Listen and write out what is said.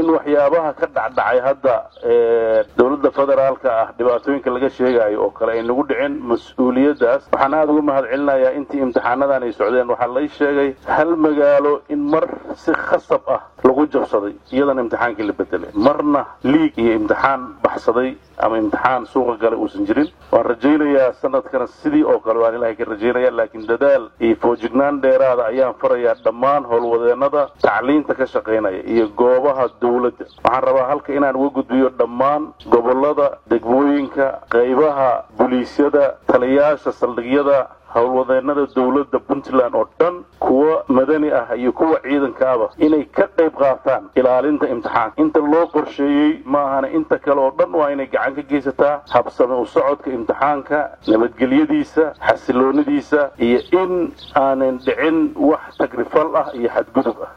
in waxyaabaha ka dhacdhacay hadda dowladda federaalka ah dhibaatooyinka laga sheegayo oo kale ay nagu dhicin mas-uuliyaddaas waxaan aada uga mahad celinayaa intii imtixaanadan ay socdeen waxaa lay sheegay hal magaalo in mar si khasab ah lagu jabsaday iyadana imtixaankii la bedelay marna liig iyo imtixaan baxsaday ama imtixaan suuqa gale uusan jirin waan rajaynayaa sanadkana sidii oo kale waan ilaahay ka rajaynaya laakiin dadaal iyo foojignaan dheeraada ayaan farayaa dhammaan howlwadeenada tacliinta ka shaqaynaya iyo goobaha dowladda waxaan rabaa halka inaan uga gudbiyo dhammaan gobolada degmooyinka qaybaha buliisyada taliyaasha saldhigyada howlwadeenada dowladda puntland oo dhan kuwa madani ah iyo kuwa ciidankaaba inay ka qayb qaataan ilaalinta imtixaanka inta loo qorsheeyey ma ahana inta kale oo dhan waa inay gacan ka geysataa habsame u socodka imtixaanka nabadgelyadiisa xasiloonidiisa iyo in aanan dhicin wax tagrifal ah iyo xadgudub ah